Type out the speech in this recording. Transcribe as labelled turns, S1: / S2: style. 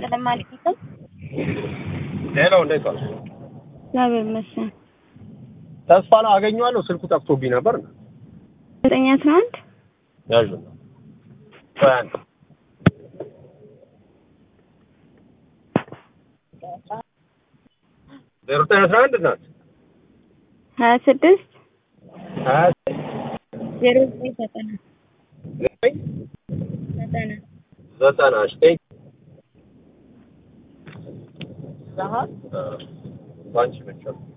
S1: ይስጥልን ማለት ነው።
S2: ሄሎ፣ እንዴት ዋልሽ?
S1: እግዚአብሔር ይመስገን።
S2: ተስፋ ነው አገኘዋለሁ። ስልኩ ጠፍቶብኝ ነበር።
S1: ዘጠኝ አስራ አንድ
S2: ያዥ ነው ቆይ አንዴ። ዜሮ ዘጠኝ አስራ አንድ ናት
S1: ሀያ ስድስት
S2: ሀያ
S1: ዜሮ ዘጠኝ ዘጠና
S2: ዘጠኝ
S1: ዘጠና
S2: ዘጠና ዘጠኝ ባንቺ ብቻ